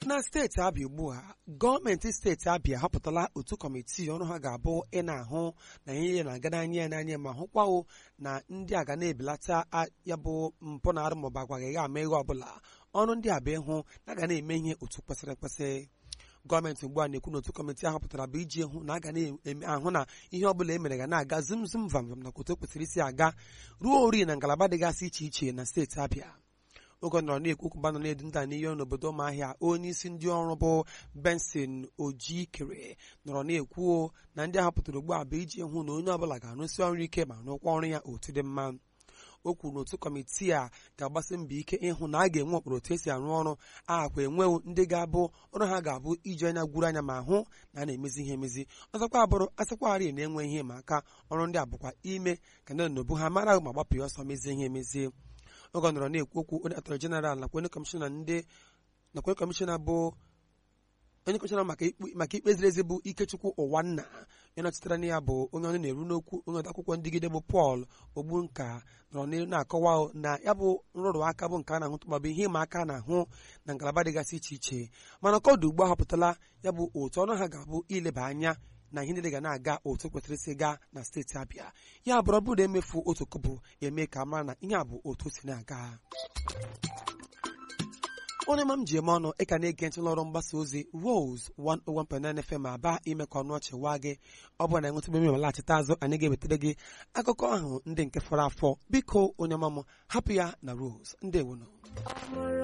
na steeti abịa ugbu a gọọmenti steeti abịa họpụtala otu kọmitii ọrụ ha ga-abụ ị na-ahụ na ihe na-aga n'anya ya n'anya ma hụkwawo na ndị a ga na-ebelata ya bụ mpụ na arụ maọbụ agwaghị ya ama ihe ọbụla ọrụ ndị a bụ ịhụ na a ga na-eme ihe otu kwesịrị ekwesị gọọmenti ugbu a na-ekwu na otu kọmitii ahụ pụtara bụ iji hụ na a ga na-ahụ na ihe ọbụla e mere ga na-aga zum zum vam vam na otu o kwesịrị isi aga ruo ori na ngalaba dịgasị iche iche na steeti abịa oge ọ nọrọ na-ekwu okwu nọ na-edu nta n'ihe n'obodo ụmụahịa onye isi ndị ọrụ bụ benson ojikere nọrọ na-ekwu na ndị ahọpụtara ugbu a bụ iji hụ na onye ọbụla ga-arụsi ọrụ ike ma rụkwa ọrụ ya otu dị mma o kwuru na otu kọmitii a ga-agbasi mbọ ike ịhụ na a ga-enwe ụkpụrụ otu esi arụ ọrụ akwa enwewo ndị ga-abụ ọrụ ha ga-abụ iji anya gwuru anya ma hụ na a na-emezi ihe emezi ọzọkwa abụrụ asịkwarị na-enwe ihe ma aka ọrụ ndị a bụkwa ime ka ndị nobu ha mara ma gbapụ ya ọsọ mezie ihe emezie oge ọ nọrọ na-ekwu okwu onye atọrọ jeneral nakwa onye kọmishọna ndị nakwa onye kọmishọna bụ onye kọmishọna maka ikpe ziri ezi bụ ikechukwu ụwa nna onye nọchitere na ya bụ onye ọnụ na-eru n'okwu onye odeakwụkwọ ndịgide bụ pọl ogbunka nọrọ n'ihu na-akọwa na ya bụ nrụrụ aka bụ nke a na-ahụtụ maọbụ ihe ịma aka na-ahụ na ngalaba dịgasị iche iche mana kọdụ ugbu a họpụtala ya bụ otu ọnụ ha ga-abụ ileba anya na ihe niile ga na-aga otu kwesịrị isi gaa na steeti abịa ya bụrụ bụrụ emefu otu kobo eme ka mara na ihe a bụ otu si na-aga onye ma m ji eme ọnụ ịka na-ege ntị n'ọrụ mgbasa ozi Rose 101.9 FM aba ime ka ọnụ ọchị waa gị ọ bụrụ na enwetụbe m laghachite azụ anyị ga-ewetara gị akụkọ ahụ ndị nke fọrọ afọ biko onye ọma m hapụ ya na Rose ndị ewunu